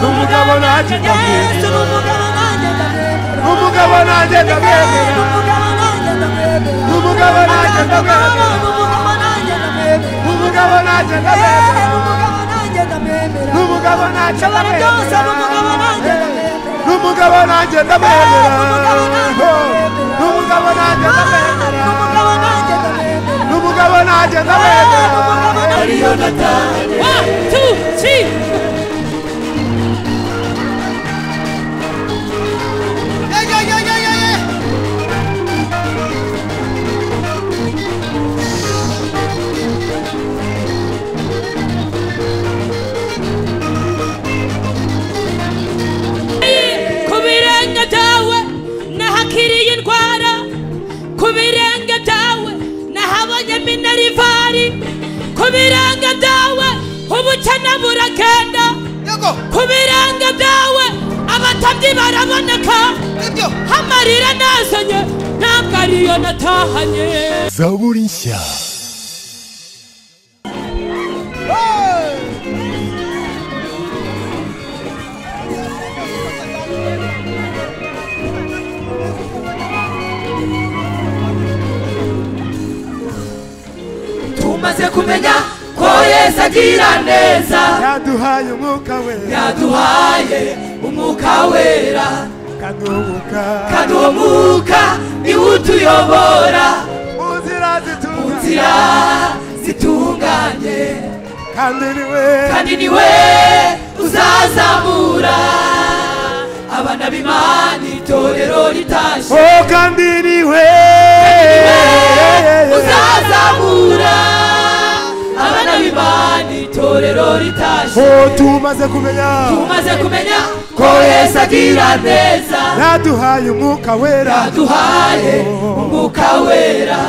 umugabo nanjye ndamwemera yesu ni umugabo nanjye ndamwemera umugabo nanjye ndamwemera umugabo nanjye ndamwemera umugabo nanjye ndamwemera umugabo nanjye ndamwemera umugabo nanjye ndamwemera umugabo nanjye ndamwemera umugabo nanjye ndamwemera Ari yonatani One, two, three. ku birenge byawe nahakiriye indwara ku birenge byawe nahabonye minerivari ku birenge byawe ubukene buragenda yego ku birenge byawe abatambyi baraboneka nibyo amarira nazanye ntabwo ariyo natahanye zaburi nshya tumaze kumenya ko yesu agira neza yaduhaye umwuka we yaduhaye umwuka wera kaduhubuka kandi uwo mwuka niwo utuyobora mu nzira zitunganye nzira zitunganye kandi ni we kandi niwe uzazamura abana b'imana itorero ritashye o kandi ni we uzazamura abana b'imana itorero ritashye o tumaze kumenya umaze kumenya ko yesu agira neza yaduhaye umwuka wera aduhaye umwuka wera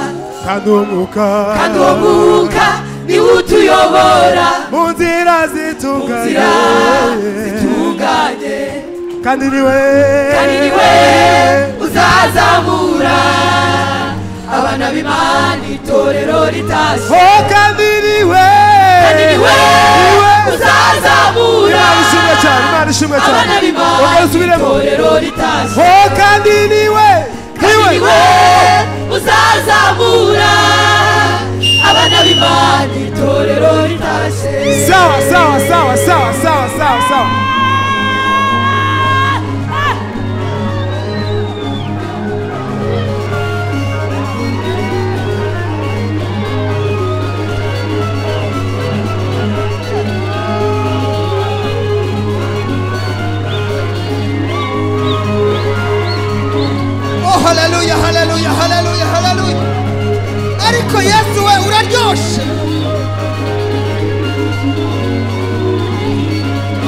kaduhubuka kandi uwo mwuka niwe utuyobora mu nzira nzira zitunganye zitunganye kandi ni we kandi ni we uzazamura abana b'imana itorero ritashye o kandi ni we kandi ni we ni we uzazamura imana ishimwe cyane imana ishimwe cyane abana ongera b'imana usubiremo itorero ritashye o kandi ni we ni kandi we ni we uzazamura abana b'imana itorero ritashye sawa sawa sawa sawa sawa sawa sawa oh haleluya haleluya haleluya haleluya ariko yesu we uraryoshe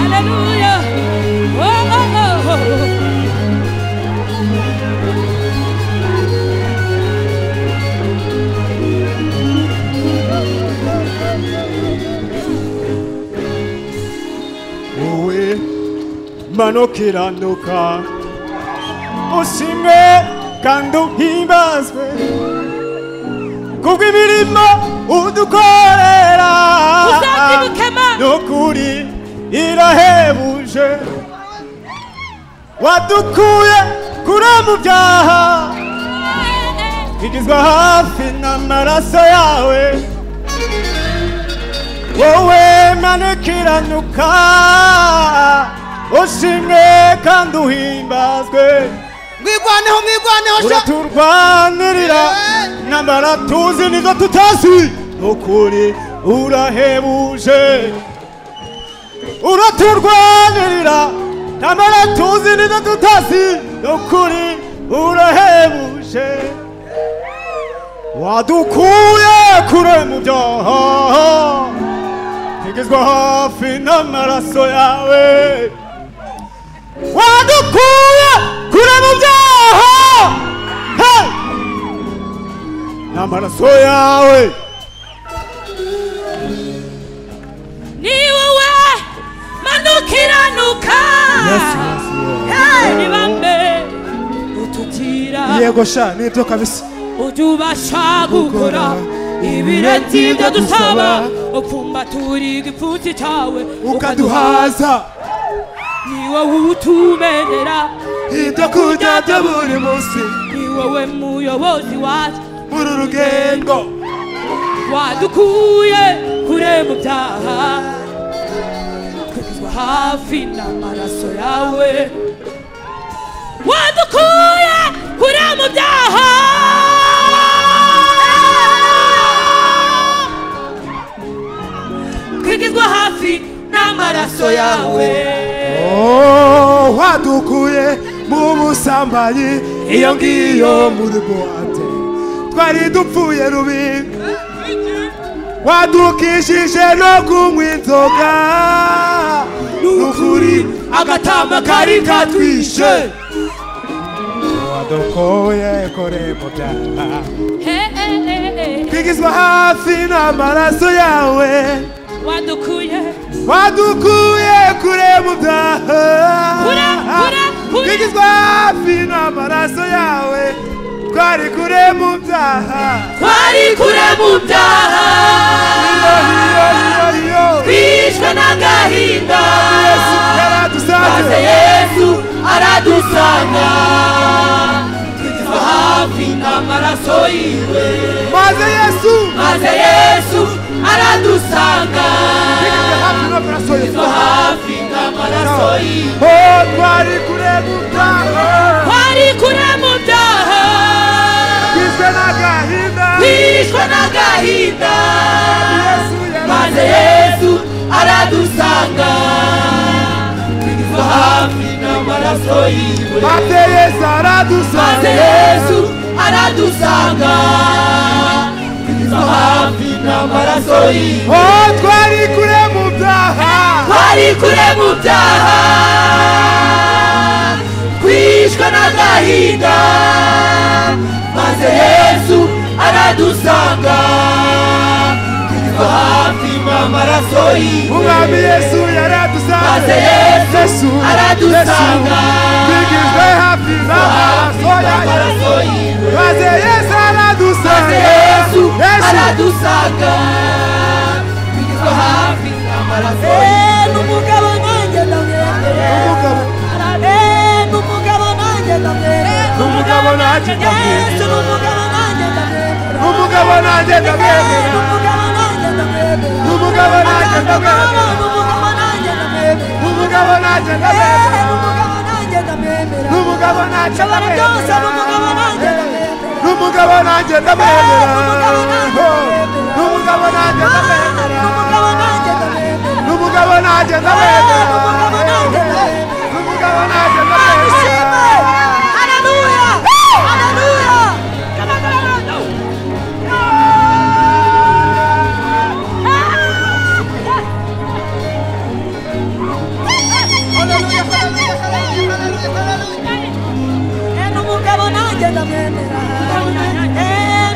Hallelujah. Oh, oh, oh. wowe mano ukiranuka ushimwe kandi uhimbazwe kubw'imirimo udukorera Uzabyibukema. n'ukuri irahebuje wadukuye kure mu byaha igizwe hafi n'amaraso yawe wowe manukiranuka ushimwe kandi uhimbazwe mwigwaneho mwigwaneho sha uraturwanirira n'amara tuzi nizo tutazi n'ukuri urahebuje uraturwanirira n'amara tuzi nizo tutazi n'ukuri urahebuje wadukuye kure mu byaha tugezwa hafi n'amaraso yawe wadukuye kure mu byaha Hey! n'amaraso yawe ni wowe manukiranuka ni bambe utugira yego sha nibyo kabisa utubasha gukora ibirenze ibyo dusaba upfumbatura igipfunsi cyawe ukaduhaza ukaduhaza ni wowe utumenera ibyo kurya bya buri munsi ni wowe muyobozi wacu muri uru rugendo wadukuye kure mu byaha kugezwa hafi n'amaraso yawe wadukuye kure mu byaha kugezwa hafi n'amaraso yawe Oh, wadukuye mu busambanyi iyo ngiyo muri buwate twari dupfuye rubi wadukishije no kunywa inzoga n'ukuri agatama kari katwishe wadukuye kure mu byaha Hey, hey, hey, hey. twigizwa hafi n'amaraso yawe wadukuye wadukuye kure mu byaha Kure, kure, kure. twigizwa hafi n'amaraso yawe twari kure mu byaha twari kure mu Iyo, byaha iyo, iyo, iyo. twishwe n'agahinda Yesu maze yaradusabye yesu aradusanga tugizwe hafi n'amaraso yiwe maze yesu maze yesu aradusanga twigizwe hafi n'amaraso tugizwe yawe hafi n'amaraso yiwe Oh, twari kure mu byaha twari kure mu byaha twishwe n'agahinda twishwe n'agahinda yesu yaradusabye maze yesu aradusanga tugizwe hafi n'amaraso yiwe Maze Yesu maze aradusabye yesu aradusanga tugizwe hafi n'amaraso yiwe Oh, twari kure mu byaha twari kure mu byaha twishwe n'agahinda maze yesu aradusanga tugizwe hafi n'amaraso yiwe umwami yesu yaradusabye Maze Yesu aradusanga. Yesu, twigizwe hafi n'amaraso yawe n'amaraso yiwe maze yesu maze aradusabye yesu yesu aradusanga tugizwe hafi n'amaraso yiwe n'umugabo nanjye ndamwemera umugabo n'umugabo nanjye ndamwemera umugabo nanjye ndamwemera yesu n'umugabo nanjye ndamwemera umugabo nanjye ndamwemera n'umugabo nanjye ndamwemera umugabo n'umugabo nanjye ndamwemera nanjye ndamwemera umugabo nanjye ndamwemera n'umugabo nanjye ndamwemera umugabo nanjye nshobora byose n'umugabo ndamwemera nanjye ndamwemera n'umugabo nanjye ndamwemera n'umugabo nanjye ndamwemera. n'umugabo n'umugabo nanjye ndamwemera nanjye ndamwemera n'umugabo nanjye ndamwemera n'umugabo nanjye ndamwemera haleluya haleluya Hallelujah, hallelujah, hallelujah, hallelujah, hallelujah. n'umugabo nanjye ndamwemera Eh,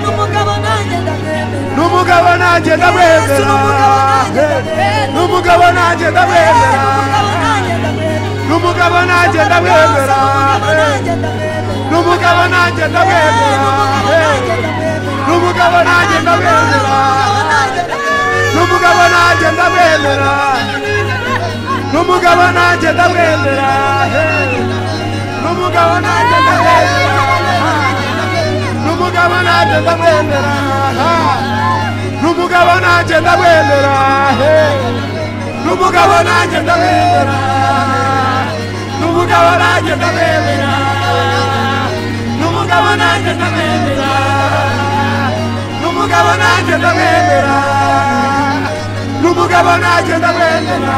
n'umugabo nanjye ndamwemera n'umugabo nanjye ndamwemera Yesu, n'umugabo nanjye ndamwemera. n'umugabo nanjye Eh, ndamwemera n'umugabo nanjye ndamwemera n'umugabo nanjye ndamwemera n'umugabo nanjye ndamwemera n'umugabo nanjye ndamwemera n'umugabo nanjye ndamwemera n'umugabo nanjye ndamwemera n'umugabo nanjye ndamwemera n'umugabo nanjye ndamwemera n'umugabo nanjye ndamwemera n'umugabo nanjye ndamwemera n'umugabo nanjye ndamwemera n'umugabo nanjye ndamwemera n'umugabo nanjye ndamwemera n'umugabo nanjye ndamwemera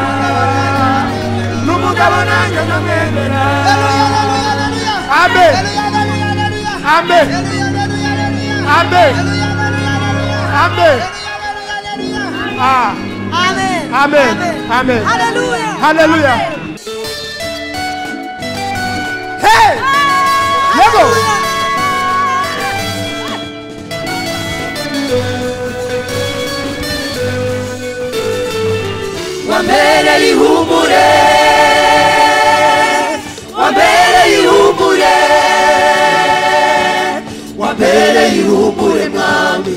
n'umugabo nanjye ndamwemera amen amen amen amen ah Amen. Amen. Amen. Hallelujah. Hallelujah. hey yego wambereye ihumure wambereye ihumure wambereye ihumure mwami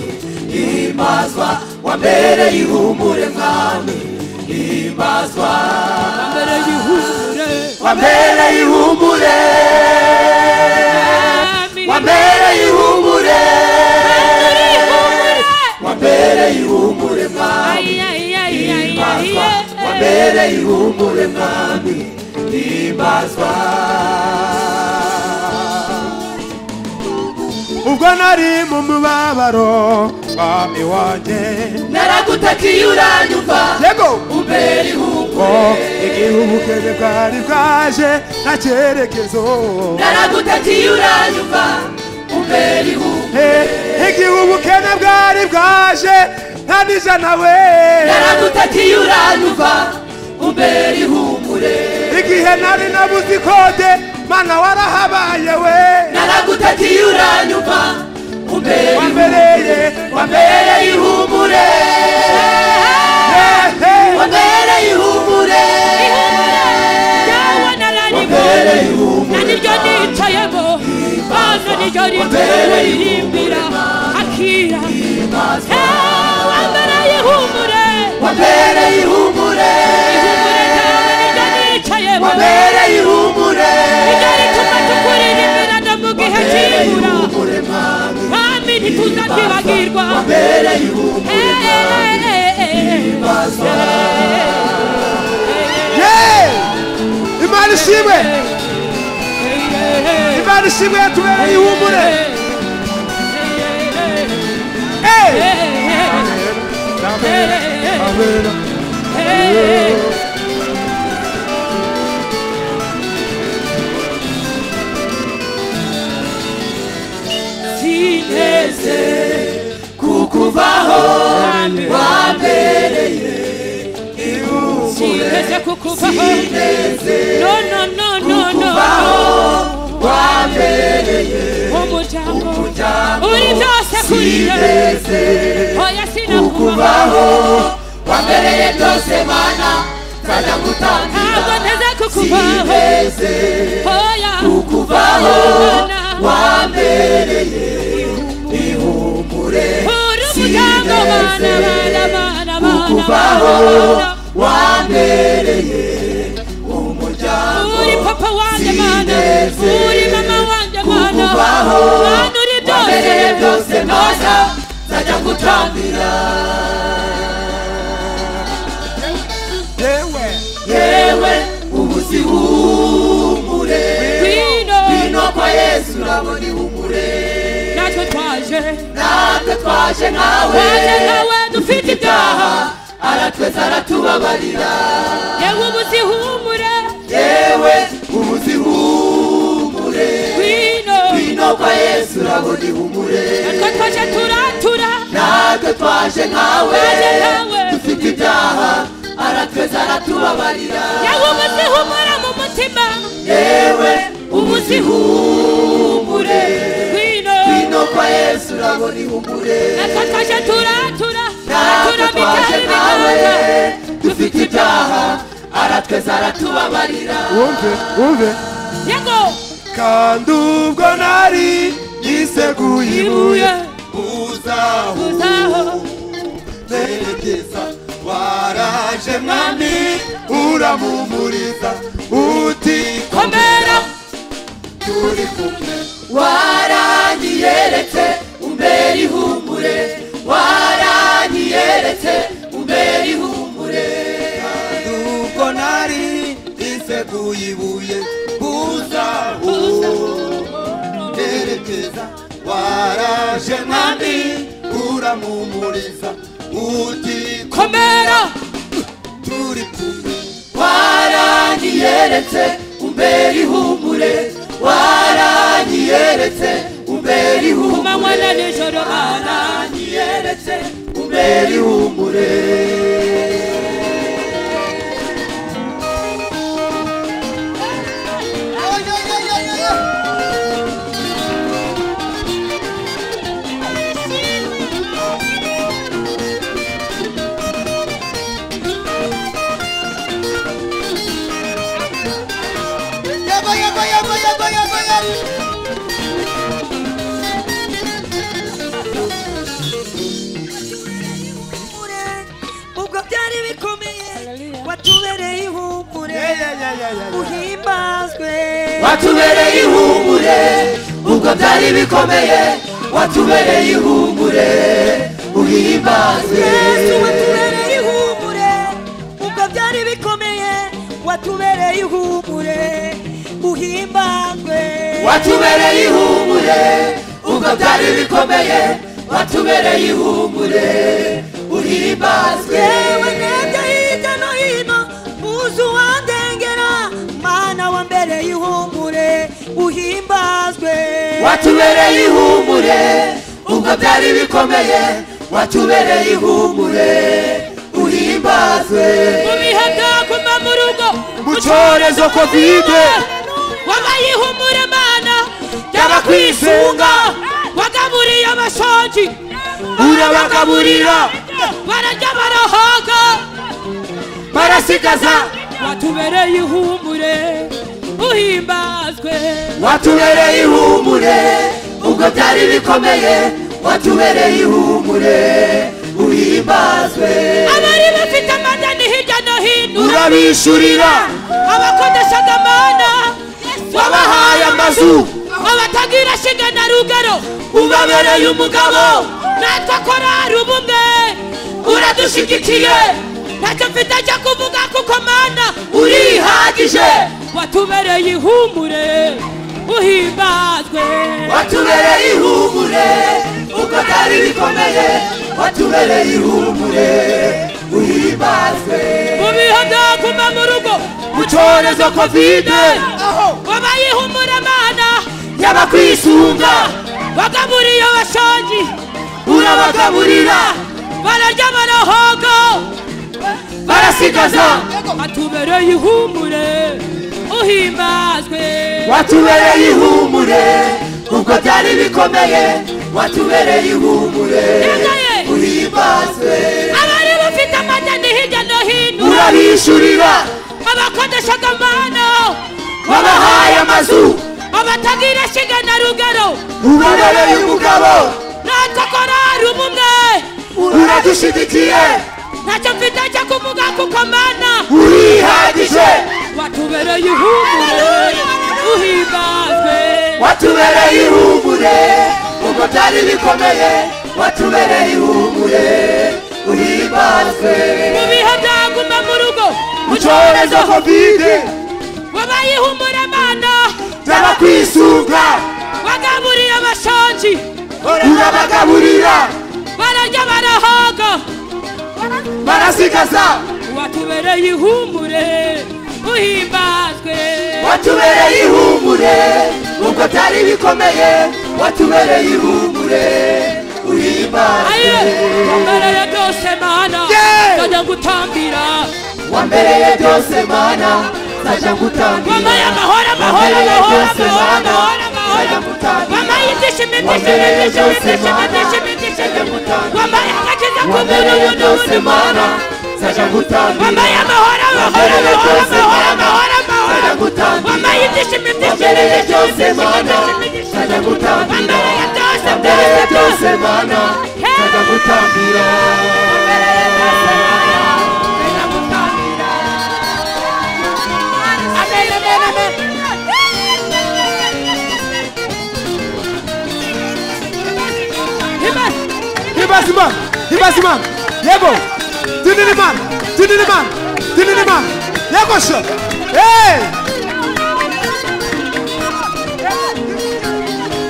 ihimbazwa wambereye ihumure mwami ihimbazwa wambereye ihumure wambere ihumure wambere ihumure wambere ihumure mwami himbazwa wambere ihumure mwami himbazwa ubwo nari mu mubabaro mwami wanjye naragutakiye uranyumva yego umbere ihumure ngo igihe ubukene bwari bwaje nta cyerekezo naragutakiye uranyumva umbere ihumure Eh, igihe ubukene bwari bwaje nta n'ijana we naragutakiye uranyumva umbere ihumure igihe nari nabuze ikode mana warahabaye we naragutakiye uranyumva umbere wambereye wambere ihumure eh, eh. wambere ihumure Yawe nararimo wambere ihumure na niryo nicayemo hano niryo rimuririmbira akira Eh, wambere ihumure wambere ihumure ihumure ryawe niryo nicayemo wambere ihumure niryo rituma tukuririmbira no mu gihe wambere cy'ibura ihumure mwami kandi ntituzabyibagirwa wambere ihumure Eh, eh, eh, eh, eh. bazwa Yeee! imana ishimwe imana ishimwe yatubereye ihumure Eh! neze kukuvaho wambereye wambereye uri byose kuri byose neze oya sinakubaho kubaho wambereye byose mana nzajya gutangira ntabwo nteze kukubaho neze oya kubaho wambereye uri umuryango bana bana bana bana kubaho bana wambereye umuryango uri papa wanjye mana uri mama wanjye mana kukubaho mana uri byose wambereye byose mana nzajya gutambira yewe yewe ubuzihumure ngwino ino kwa yesu urabona ihumure natwe twaje natwe twaje nkawe twaje nkawe dufite ibyaha aha aratweza aratubabarira yewe ubuzihumure yewe ubuzihumure ngwino ino kwa yesu urabona ihumure natwe twaje turatura natwe twaje nkawe twaje nkawe dufite ibyaha aratweza aratubabarira yewe ubuzihumure mu mutima yewe ubuzihumure ngwino ino kwa yesu urabona ihumure natwe twaje turatura natwe turatura twaje imibyari nkawe n'imihanda dufite ibyaha aratweza aratubabarira wumve wumve yego kandi ubwo nari yiseguye ibuye ibuye uzaho uzaho zerekeza waraje mwami uramumuriza uti komera turi kumwe waranyiyeretse umbera ihumure waranyiyeretse umbera ihumure ubwo nari yiseguye ibuye uzaho zerekeza waraje mwami uramumuriza uti komera turi kumwe waranyiyeretse umbera ihumure waranyiyeretse umbera ku ihumure manywa na nijoro mana waranyiyeretse umbera ihumure Yaba, yaba, yaba, yaba, yaba, yaba. ihumure ubwo byari bikomeye watubereye ihumure Yeye. uhimbazwe watubereye ihumure ubwo byari bikomeye watubereye ihumure uhimbazwe yesu watubereye ihumure ubwo byari bikomeye watubereye ihumure uhimbazwe watubereye ihumure ubwo byari bikomeye watubereye ihumure uhimbazwe yewe nebye hirya no hino muzi uwandengera mana wambereye ihumure uhimbazwe watubereye ihumure ubwo byari bikomeye watubereye ihumure uhimbazwe mu bihe byaguma mu rugo Mu cyorezo Covid. wabaye ihumure mana Y'abakwisunga. wagaburiye abashonji urabagaburira barajya barahaga barasigaza watubereye ihumure uhimbazwe watubereye ihumure ubwo byari bikomeye watubereye ihumure uhimbazwe abari bafite amadani hirya no hino urabishyurira abakodeshaga mana wabahaye amazu abatagira shinga na rugero ubabereye umugabo natwe korari ubumwe uradushyigikiye ntacyo mfite cyo kuvuga kuko mana urihagije watubereye ihumure uhimbazwe watubereye ihumure ubwo byari bikomeye watubereye ihumure uhimbazwe mu bihe byaguma mu rugo mu cyorezo kovide wabaye ihumure mana y'abakwisunga wagaburiye abashonji urabagaburira bararya barahoga barasigaza watubereye ihumure uhimbazwe watubereye ihumure ubwo byari bikomeye watubereye ihumure Yagaye. uhimbazwe abari bafite amadani hirya no hino urabishyurira abakodeshaga amano wabahaye amazu abatagira shinga na rugero ubabereye umugabo natwe korari ubumwe uradushyigikiye ntacyo mfite cyo kuvuga kuko mana urihagije watubereye ihumure uhimbazwe watubereye ihumure ubwo byari bikomeye watubereye ihumure uhimbazwe mu bihe byaguma mu rugo mu cyorezo kovide wabaye ihumure mana y'abakwisunga wagaburiye abashonji urabagaburira bararya barahaga barasigaza watubereye ihumure uhimbazwe watubereye ihumure ubwo byari bikomeye watubereye ihumure uhimbazwe aye wambereye byose mana Yeah! nzajya ngutambira wambereye byose mana nzajya ngutambira wambaye amahoro amahoro Wambereye amahoro byose, amahoro Mana, amahoro nzajya amahoro ngutambira. wambaye ibyishimo ibyishimo Wambereye ibyishimo byose, ibyishimo Mana, ibyishimo ibyishimo nzajya ngutambira. wambaye agakiza wambereye k'umuntu byose mana nzajya ngutambira wambaye amahoro amahoro Wambereye amahoro byose, amahoro Mana, amahoro nzajya amahoro ngutambira. wambaye ibyishimo ibyishimo wambereye ibyishimo byose ibyishimo mana ibyishimo ibyishimo nzajya ngutambira wambereye byose wambereye byose byose mana nzajya ngutambira amen amen amen Amen. Hibasimam, Hibasimam, Yego, Tiniliman, Tiniliman, Tiniliman, Yego Shop. Hey!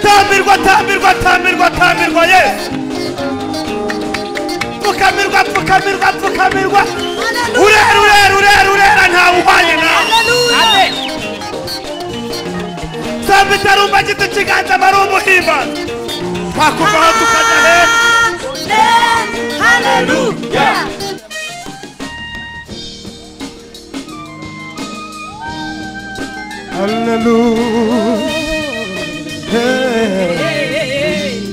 Tambirwa, tambirwa, tambirwa, tambirwa, yes! Pfukamirwa, pfukamirwa, pfukamirwa! Urera, urera, urera, urera, ntawuhwanye nawe! Samba itarumba gito kiganza bari umuhimbazi! Twakuva aho tukajya hepfo! Amen. Hallelujah. Hallelujah. Hey.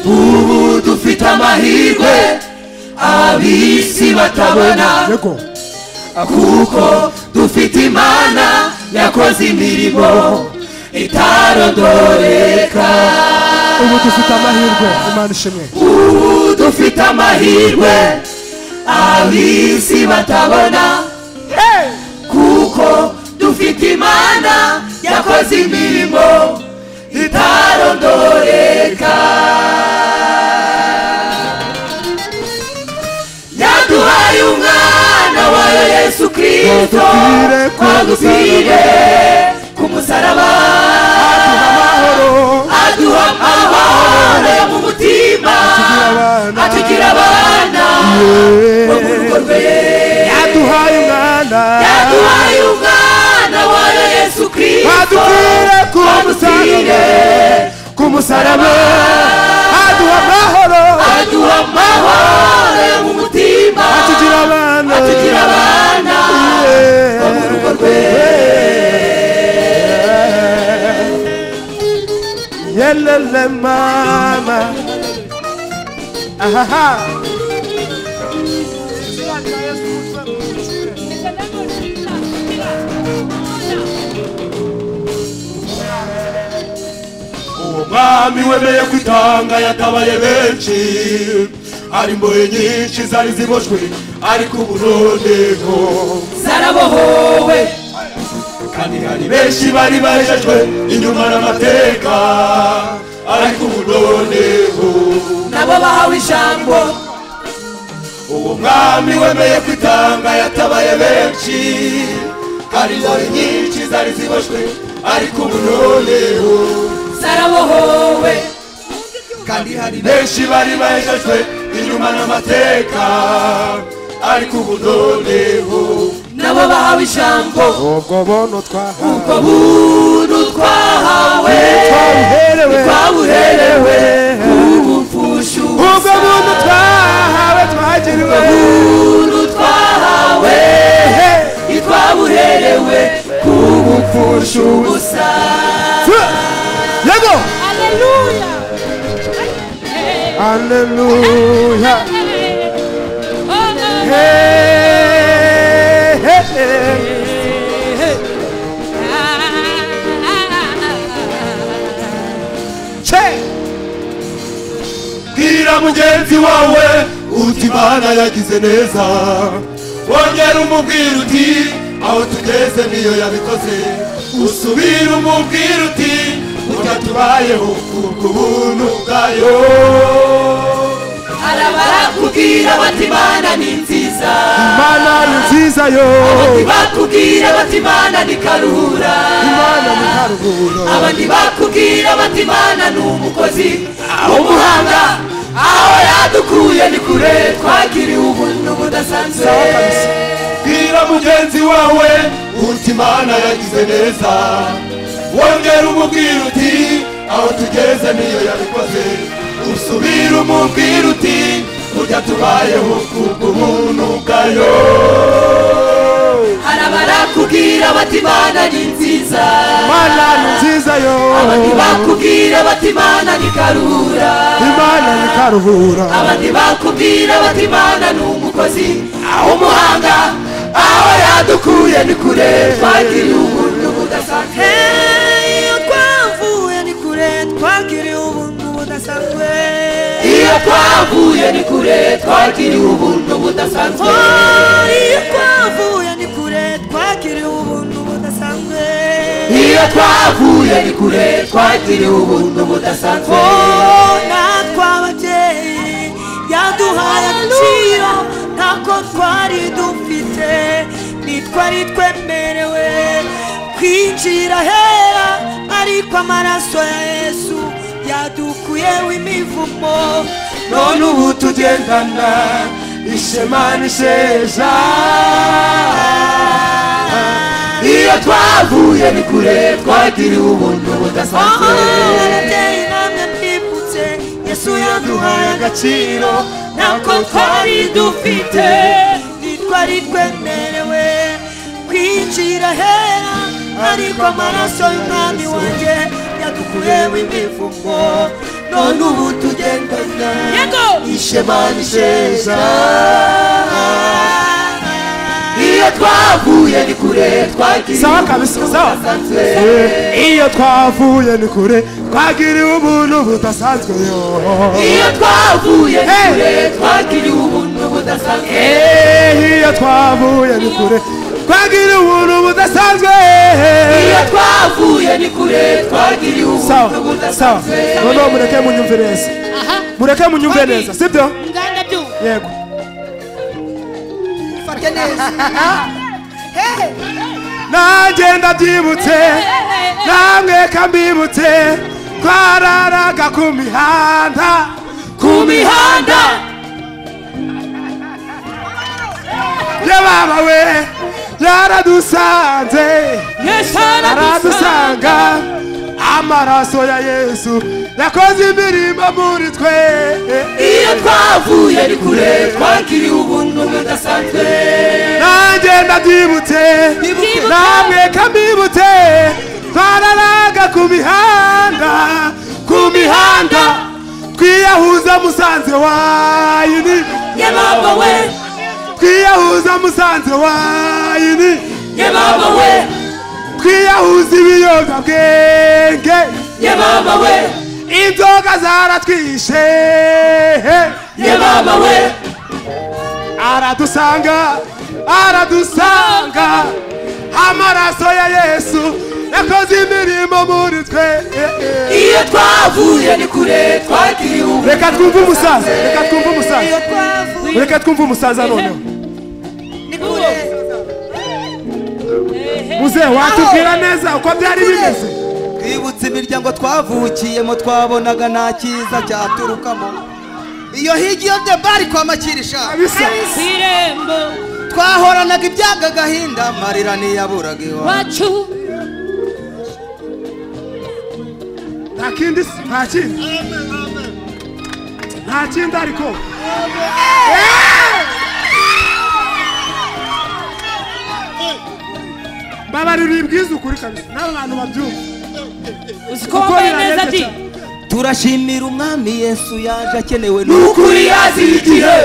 ubu dufite amahirwe ab'isi batabona Yego. kuko dufite imana yakoze imirimo itarondoreka Ubu dufite amahirwe Imana ishimwe. ubu dufite amahirwe ab'isi batabona imana yakoze imirimo itarondoreka yaduhaye umwana wayo yesu kirisito Wagupfire ku wagupfire ku musaraba amahoro aduha amahoro yo mu abana mutima atugira abana bo mu rugo rwe yaduhaye umwana yaduhaye umwana wayo yesu kirisito adupfire ku musaraba wagupfire ku musaraba aduha amahoro aduha amahoro yo mu mutima atugira abana atugira abana Yeah. bo mu rugo rwe yelele mama ahaha uwo mwami wemeye kwitanga yatabaye benshi hari imbohe nyinshi zari ziboshywe ariko ubu noneho zarabohowe kandi hari benshi bari bahejejwe inyuma n'amateka ariko ubu noneho nabo bahawe ijambo uwo mwami wemeye kwitanga yatabaye benshi hari imbohe nyinshi zari ziboshywe ariko ubu noneho zarabohowe kandi hari benshi bari bahejejwe inyuma n'amateka ariko ubu noneho nabo bahawe ijambo ubwo bono twahawe ubwo buntu twahawe twabuherewe twabuherewe ubu mfushu ubwo buntu twahawe twagiriwe buntu twahawe twabuherewe ubu mfushu busa yego Aleluya. aleluya Oh, Hey, hey, hey. Che! bwira mugenzi wawe uti imana yagize neza wongera umubwira uti aho tugeze niyo yabikoze usubira umubwira uti burya tubayeho ku bw'ubuntu bwayo arabarakubwira bati imana ni nziza Imana ni nziza yo abandi bakubwira bati imana ni karura Imana ni karuhura abandi bakubwira bati imana ni umukozi umuhanga aho yadukuye ni kure twagiriwe ubuntu budasanzwe bwira mugenzi wawe uti imana yagize neza wongera umubwira uti aho tugeze niyo yabikoze usubira umubwira uti burya tubayeho ku bw'ubuntu bwayo hari abarakubwira bati imana ni nziza Imana ni nziza yo abandi bakubwira bati imana ni karura Imana ni karuhura abandi bakubwira bati imana ni umukozi aho umuhanga aho yadukuye ni kure twagiriye ubuntu budasanzwe Hey, iyo twavuye ni kure twagiriye ubuntu budasanzwe iyo twavuye ni kure twagiriye ubuntu budasanzwe Oh, iyo twavuye ni kure twagiriye ubuntu budasanzwe iyo twavuye ni kure twagiriye ubuntu budasanzwe Oh, natwe ababyeyi yaduhaye agaciro ntako twari dufite nitwe ari twemerewe kwinjira hera ariko amaraso ya yesu yadukuyeho imivumo None ubu tugendana Ishema n'isheja iyo twavuye ni kure twagiriye ubuntu aho budasanzwe ababyeyi namwe mwibutse yesu yaduhaye agaciro ntako twari dufite nitwari twemerewe kwinjira hera ariko amaraso y'umwami wanjye yadukuyeho imivugo none ubu tugendana Yego. ishema nisheza Iyo iyo twavuye ni kure Sawa kabisa sawa Iyo twavuye ni kure Twagiriwe ubuntu budasanzwe yo iyo twavuye ni Hey. kure twagiriwe ubuntu budasanzwe Eh, iyo twavuye ni kure twagira ubuntu budasanzwe iyo twavuye ni kure twagiriye sawa ubuntu sawa budasanzwe noneho mureke munyumve neza aha mureke munyumve Obi. neza sibyo nganda byumva yego Fate neza nagenda byibutse namwe kambibutse twararaga ku mihanda ku mihanda ya baba we yaradusanze yesu aradusanga amaraso ya yesu yakoze imirimo muri twe iyo twavuye ni kure twagiriye ubuntu budasanzwe nagenda byibutse Ndibuka. namwe kambibutse twararaga ku mihanda ku mihanda twiyahuza musanze wayini ye mama we twiyahuza musanze wayini ye mama we twiyahuza ibiyobyabwenge ye mama we inzoga zaratwishe ye mama we aradusanga aradusanga amaraso ya yesu yakoze imirimo muri twe iyo twavuye ni kure twagiriye ubuntu reka twumve umusaza reka twumve umusaza iyo twavuye reka twumve umusaza noneho ni kure muze watubwira neza uko byari bimeze twibutse imiryango twavukiyemo twabonaga nta cyiza cyaturukamo iyo higi yo debari kwa makirisha bisa ku irembo twahoranaga ibyaga agahinda marira ntiyaburaga iwawe wacu nta kindi si- nta kindi nta kindi ariko mbabarira ibwiza ukuri kabisa n'abantu babyumva uzi ko wambaye neza di turashimira umwami yesu yaje akenewe ni n'uko ukuri yazira igihe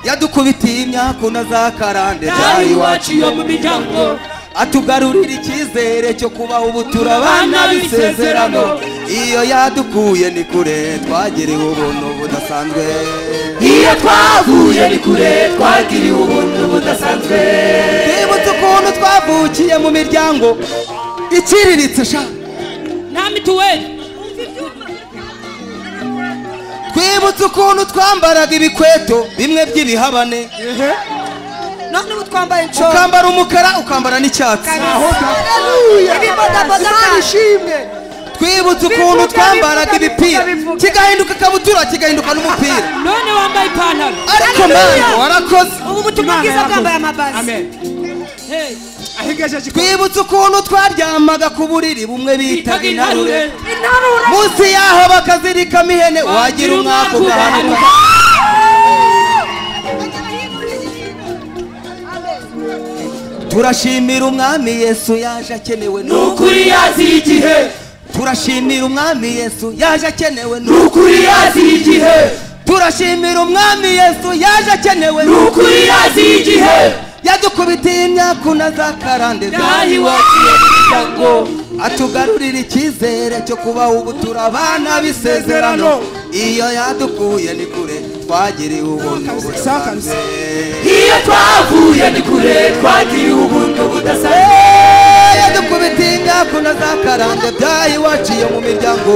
yadukubitiye imyakuna za karande nawe zayo iwacu iyo mu miryango atugarurira icyizere cyo kubaho ubu turabana bisezerano iyo yadukuye ni kure twagerewe ubuntu budasanzwe iyo twavuye ni kure twagiriye ubuntu budasanzwe twibutse ukuntu twavukiye mu miryango iciriritse sha nta mituweli twibutse ukuntu twambaraga ibikweto bimwe by'ibihabane ehe none ubu twambaye inshora ukambara umukara ukambara n'icyatsi ibibodaboda kandi twibutse ukuntu twambaraga ibipira kigahinduka ikabutura kigahinduka n'umupira none wambaye ipantaro ariko mana warakoze ubu butumwa Imana bwiza yarakoze. bwambaye amabasi amen Hey, ahigejeje ikote twibutse ukuntu twaryamaga ku buriri bumwe bitaga bitaga intarure intarure intarura munsi yaho bakazirikamo ihene wagira umwaku ugahanuka turashimira umwami yesu yaje akenewe ni n'uko ukuri yazira igihe turashimira umwami yesu yaje akenewe ni n'uko ukuri yazira igihe turashimira umwami yesu yaje akenewe ni n'uko ukuri yazira igihe yadukubitiye imyakuna za karande nawe zayo iwacu iyo mu miryango atugarurira icyizere cyo kubaho ubu turabana bisezerano iyo yadukuye ni kure twagiriwe ubuntu budasanzwe iyo twavuye ni kure twagiriye ubuntu budasanzwe yadukubitiye ingakuna za karande byaha iwaciye mu miryango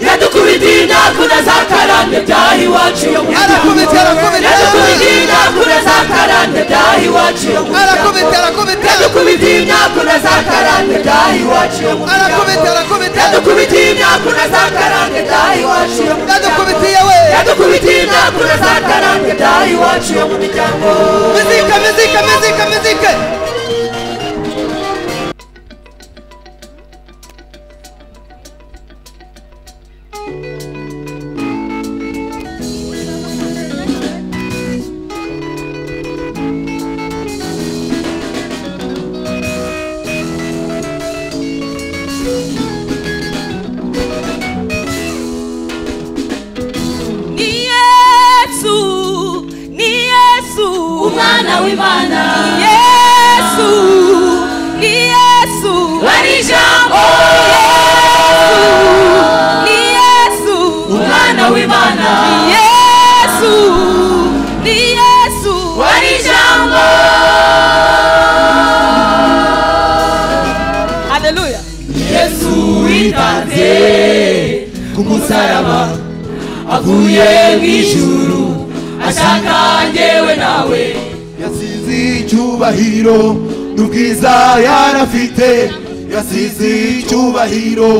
yadukubitiye inakuna za karande byaha iwacu yo mu arakubita miryango arakubita yadukubitiye inakuna za karande byaha iwacu yo mu arakubita miryango arakubita yadukubitiye inakuna za karande byaha iwacu yo mu arakubita miryango yadukubitiye inakuna za karande byaha iwacu arakubita yo mu miryango yadukubitiye we yadukubitiye inakuna za karande byaha iwacu yo mu miryango mizika mizika mizika mizika ni yesu ni yesu umwana musaraba aguye mu ijuru ashaka njyewe nawe yasize icyubahiro n'ubwiza yarafite yasize icyubahiro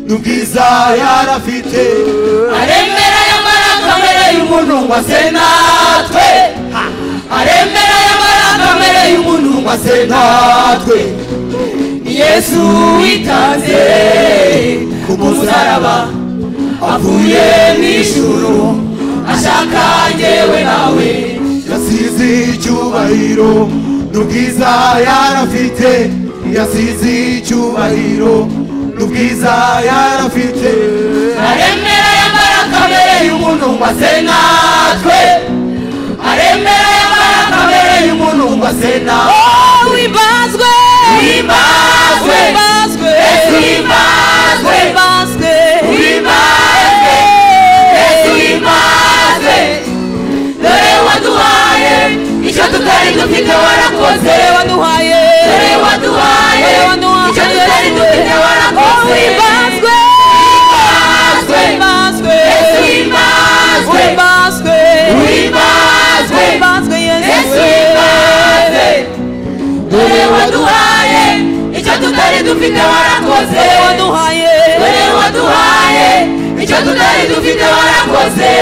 n'ubwiza yarafite aremera y'amarangamere y'umuntu ngo ase natwe aremera y'amarangamere y'umuntu ngo ase natwe yesu witanze ku musaraba avuye mu ijuru ashaka njyewe nawe yasize icyubahiro n'ubwiza yarafite yasize icyubahiro n'ubwiza yarafite aremera y'amarangamere y'umuntu ngo ase natwe aremera y'amarangamere y'umuntu ngo ase natwe wimbazwe Wimbazwe. wimbazwe Yesu wimbazwe. wimbazwe Wimbazwe. Yesu wimbazwe. Dore waduhaye icyo tutari dufite warakoze dore waduhaye dore waduhaye dore waduhaye icyo tutari dufite warakoze wimbazwe Wimbazwe. wimbazwe Yesu wimbazwe. wimbazwe Wimbazwe. wimbazwe Yesu yesu wimbazwe. Dore waduhaye icyo tutari dufite warakoze dore waduhaye dore waduhaye icyo tutari dufite warakoze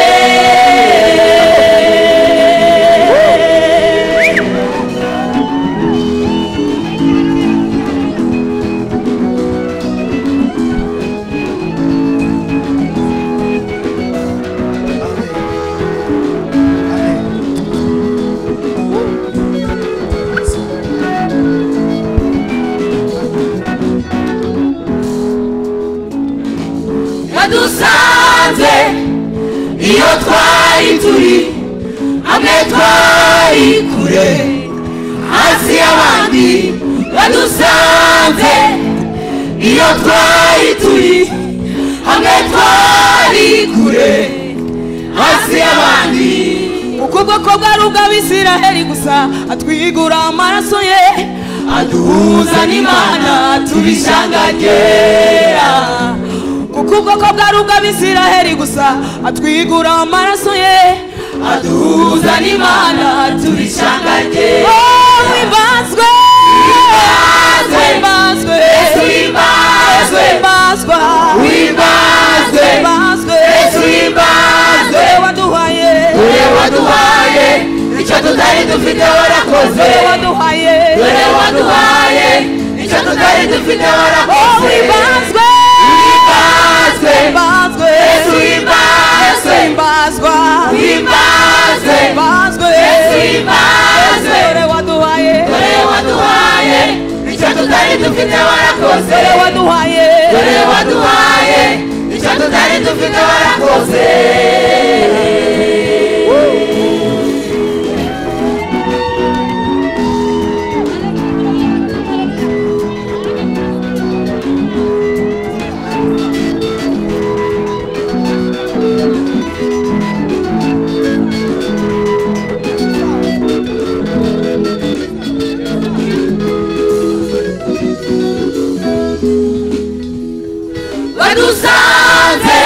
yadusanze iyo twari turi hamwe twari kure hasi y'abandi yadusanze iyo twari turi hamwe twari kure hasi y'abandi ukubwo ko bwari ubw'abisiraheli gusa atwigura amaraso ye aduhuza n'imana tubishangagera kuko ubwo ko bwari ubw'abisiraheli gusa atwigura amaraso ye aduhuza n'imana tubishangagera Oh, wimbazwe Wimbazwe. wimbazwe Yesu wimbazwe. wimbazwe wimbazwe wimbazwe yesu wimbazwe dore waduhaye dore waduhaye icyo tutari dufite warakoze dore waduhaye dore waduhaye icyo tutari dufite Oh, warakoze wimbazwe wimbazwe wimbazwe yesu wimbazwe wimbazwa wimbazwe wimbazwe yesu wimbazwe dore waduhaye dore waduhaye icyo tutari dufite warakoze dore waduhaye dore waduhaye icyo tutari dufite warakoze badusanze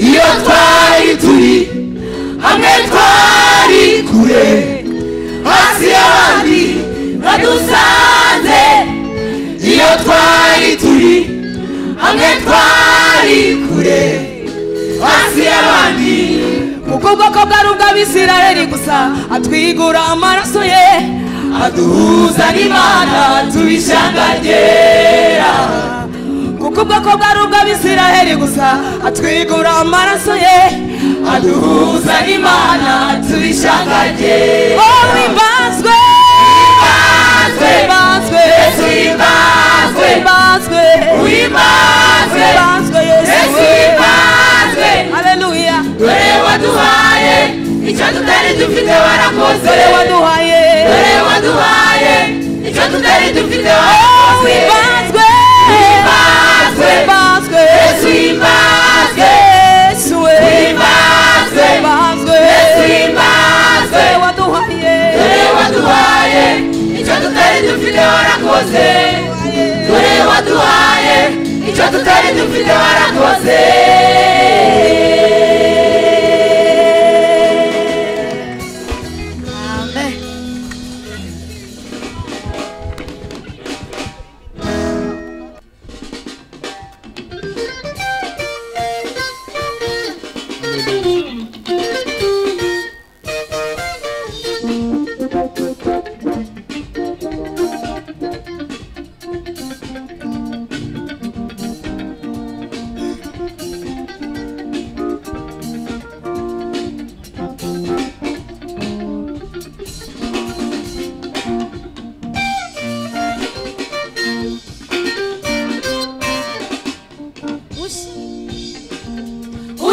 iyo twari turi hamwe twari kure hasi y'abandi badusanze iyo twari turi hamwe twari kure hasi y'abandi ukubwo ko bwari ubw'abisiraheli gusa atwigura amaraso ye aduhuza n'imana tubishangagera kuko ubwo ko bwari ubw'abisiraheli gusa atwigura amaraso ye aduhuza n'imana tubishangagera oh wimbazwe wimbazwe Yesu imbazwe wimbazwe Uimbazwe wimbazwe yesu Yesu imbazwe haleluya Dore waduhaye icyo tutari dufite warakoze dore waduhaye Dore waduhaye icyo tutari dufite oh warakoze wimbazwe Uimbazwe wimbazwe Yesu imbazwe yesu we Uimbazwe wimbazwe Yesu imbazwe dore waduhaye Dore waduhaye icyo tutari dufite warakoze Dore waduhaye icyo tutari dufite warakoze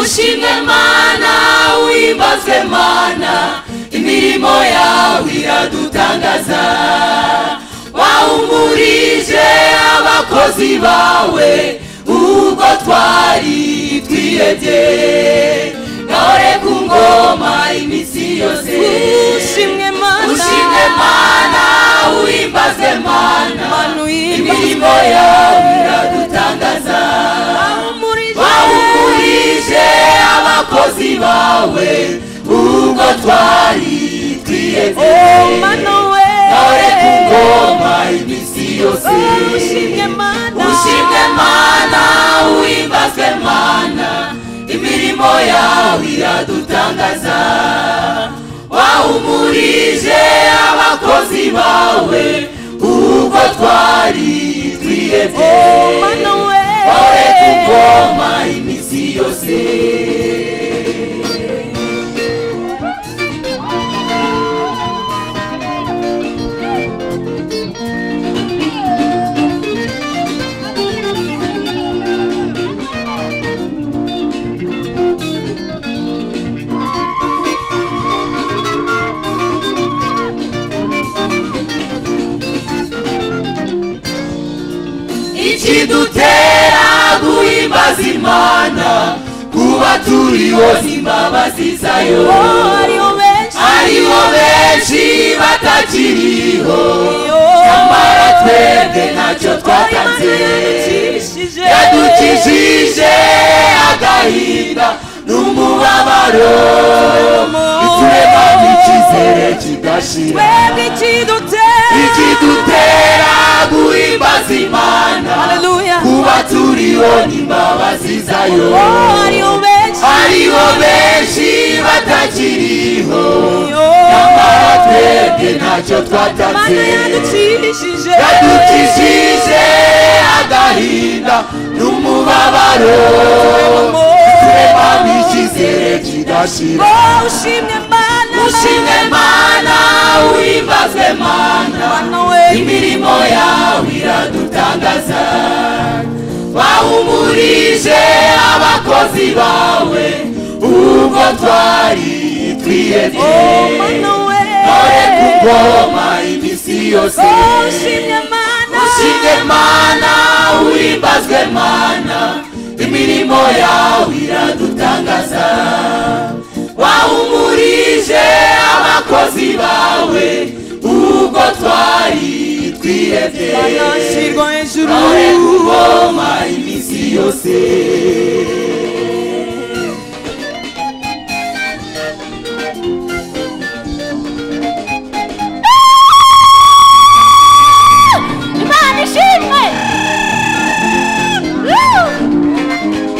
ushime mana wimbaze mana imirimo yawe iradutangaza wahumurije abakozi bawe ubwo twari twihebye ngahore ku ngoma iminsi yose ushimwe mana ushime mana wimbaze mana mana uyimbaze imirimo yawe iradutangaza umurije wawukurije abakozi bawe ubwo twari twiyeze mana we dore ku ngoma iminsi yose ushimwe mana ushimwe mana wimbazwe mana imirimo yawe iradutangaza wahumurije abakozi bawe ubwo twari twiyeze mana we dore ku ngoma iminsi yose ikidutera guhimbaza imana kuba turi bozima bazizayo hariho benshi aribo benshi batakiriho yo nyamara twebwe ntacyo twatanze yadukijije yadukijije agahinda n'umubabaro ituremamo icyizere kidashira twebwe ikidute ikidutera guhimbaza imana haleluya kuba turiho n'imbabazi zayo hariho benshi hariho benshi batakiriho yo nyamara twebwe ntacyo mana twatanze yadukijije yadukijije agahinda n'umubabaro turemamo icyizere kidashira Oh, ushimye mana ushimwe mana wimbazwe mana mana we imirimo yawe iradutangaza wahumurije abakozi bawe ubwo twari twihebye mana we dore ku ngoma iminsi yose Oh, ushimye mana ushimwe mana wimbazwe mana imirimo yawe iradutangaza wahumurije abakozi bawe ubwo twari twihebye nashyirwa hejuru Dore ku ngoma iminsi yose imana ishimwe Woo!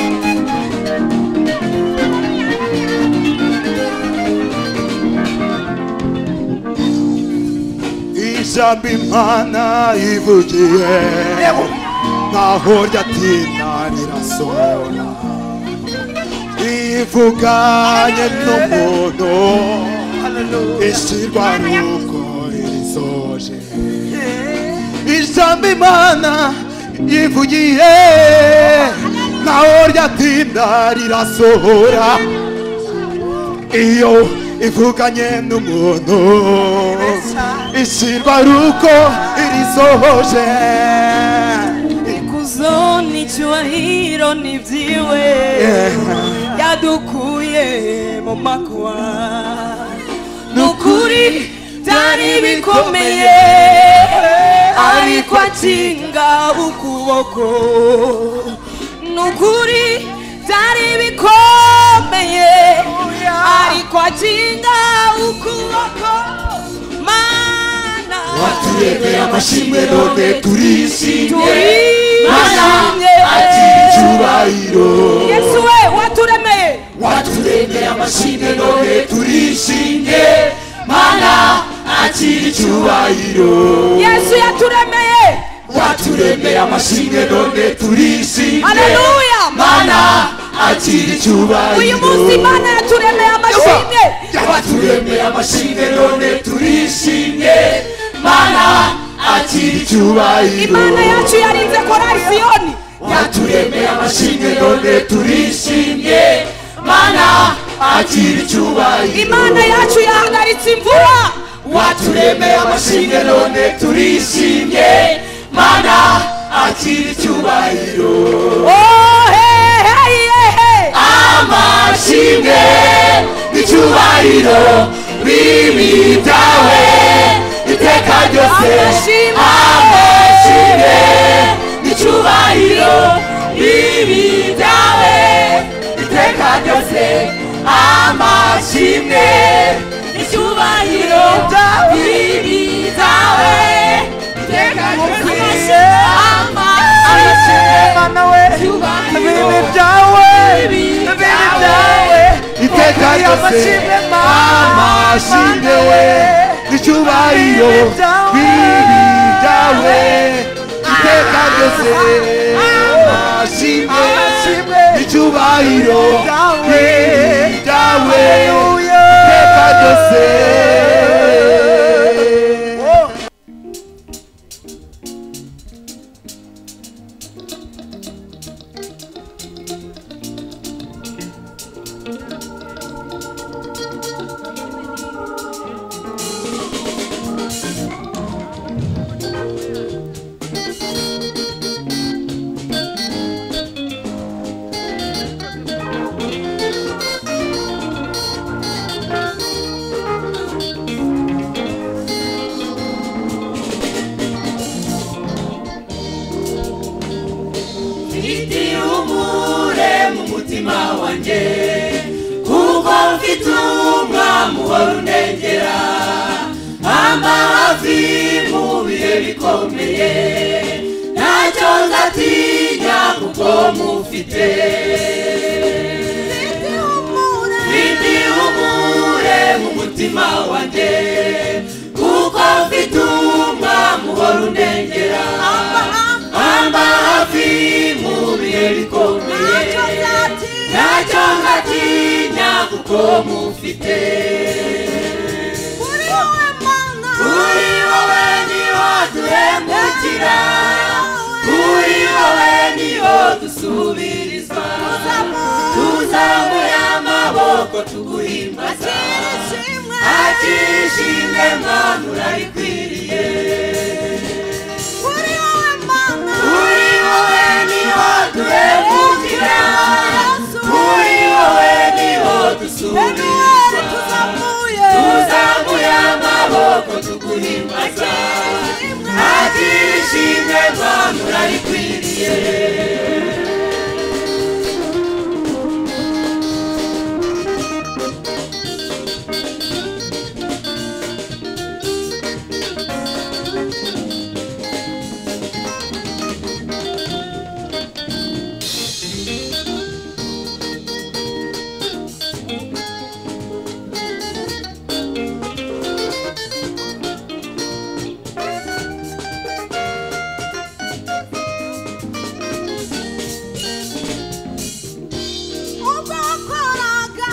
ijambo imana ivugiye ntaho ryatinda rirasora rivuganye n'umuntu ishyirwa n'uko irisoje ijambo imana ivugiye ntaho ryatinda rirasohora iyo ivuganye n'umuntu ishyirwa ari uko irisohoje ikuzo n'icyubahiro ni byiwe yadukuye mu makuba ni ukuri byari bikomeye ariko akinga ukuboko ni ukuri byari bikomeye ariko akinga ukuboko mana turebeye amashimwe none turishimye mana turishimye akiri icyubahiro yesu we waturemeye waturemeye amashimwe none turishimye mana akiri icyubahiro yesu yaturemeye waturemeye amashimwe none turishimye haleluya mana akiri uyu icyubahiro munsi imana yaturemeye amashimwe waturemeye amashimwe none turishimye mana akiri icyubahiro imana yacu yarinze korari siyoni yaturemeye amashimwe none turishimye mana akira icyubahiro imana yacu yahagaritse imvura waturemeye amashinga none turishimye mana akira icyubahiro amashinge icyubahiro bibitawe iteka ryose amashinge icyubahiro bibitawe iteka ryose amashimwe icyubahiro bibitawe iteka ryose amashimwe Mwana we, ibibi byawe, ibibi byawe, iteka ryose amashimwe amashimwe we icyubahiro bibi byawe iteka ryose amashimwe icyubahiro bibi byawe iteka ryose Mfite umure mu mutima wanjye kuko mfite umwami uhora unengera amavi mu bihe bikomeye ntacyo nzatinya kuko mufite mfite umure mu mutima wanjye kuko mfite umwami uhora unengera amba hafi mu bihe bikomeye ntacyo ngatinya kuko mufite kuri wowe niho turemukira kuri wowe niho dusubiriza tuzamuye amaboko tuguhimbaza hakiri ishimwe mwana urarikwiriye kuri wowe niho duhemukira kuri wowe niho dusubizwa tuzamuye amaboko tuguhimbaza ntakirishimwe rwanda urarikwiriye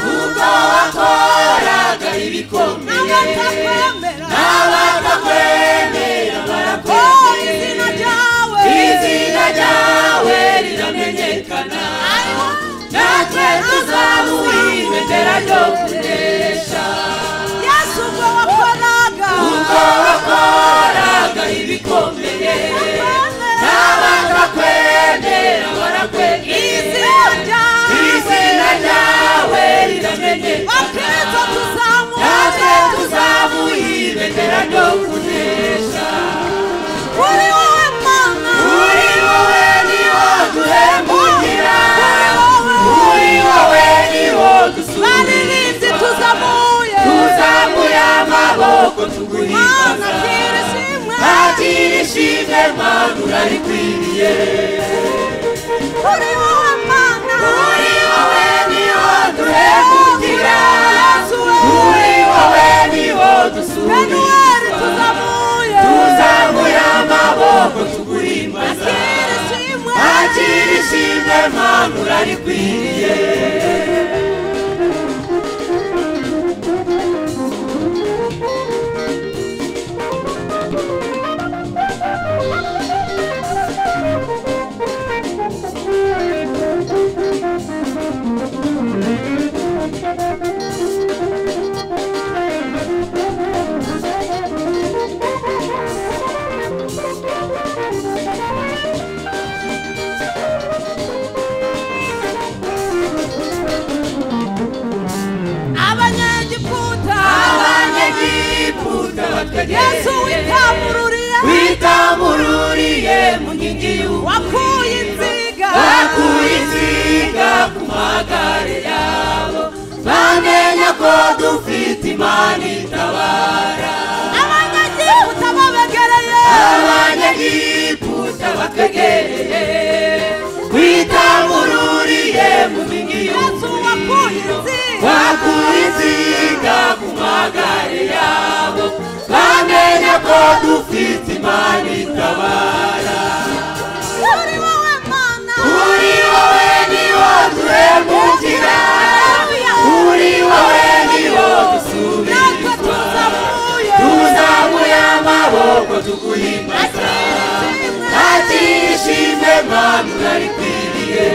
ubwo wakoraga ibikomeye n'abatakwemera barakwemera izina ryawe riramenyekana natwe tuzamuhimendera ryo kunesha ubwo wakoraga ibikomeye n'abatakwemera barakwemera izina ryawe riramenyekana natwe tuzamuhimendera ryo kunesha kuri wowe niho duhemukira kuri wowe niho dusubira tuzamuye amaboko tuguhimbaza ntakiri ishimwe mana urarikwiriye kuri wowe niho duhemukira kuri wowe niho dusubira tuzamuye amaboko tuguhimbaza ntakiri ishimwe mana urarikwiriye n'amagare yabo bamenya ko dufite imana itabara abanyagihuta babegereye abanyagiputa bakegereye twitangururiye mu mingi yesu wakuye inzira bakura insinga ku magare yabo bamenya ko dufite imana itabara uri wowe mana uri wowe ni wo duhemukira uri wowe ni wo natwe dusubizwa tuzamuye tuzamuye amaboko tuguhimbaza tuzamuye ntakirishimwe mana utarikwiriye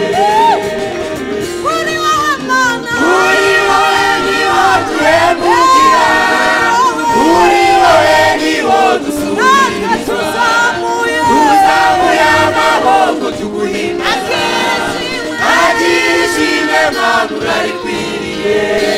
uri wowe mana uri wowe ni wo duhemukira uri wowe ni wo natwe dusubizwa tuzamuye tuzamuye amaboko tuguhimbaza akirishimwe ntakirishimwe mana utarikwiriye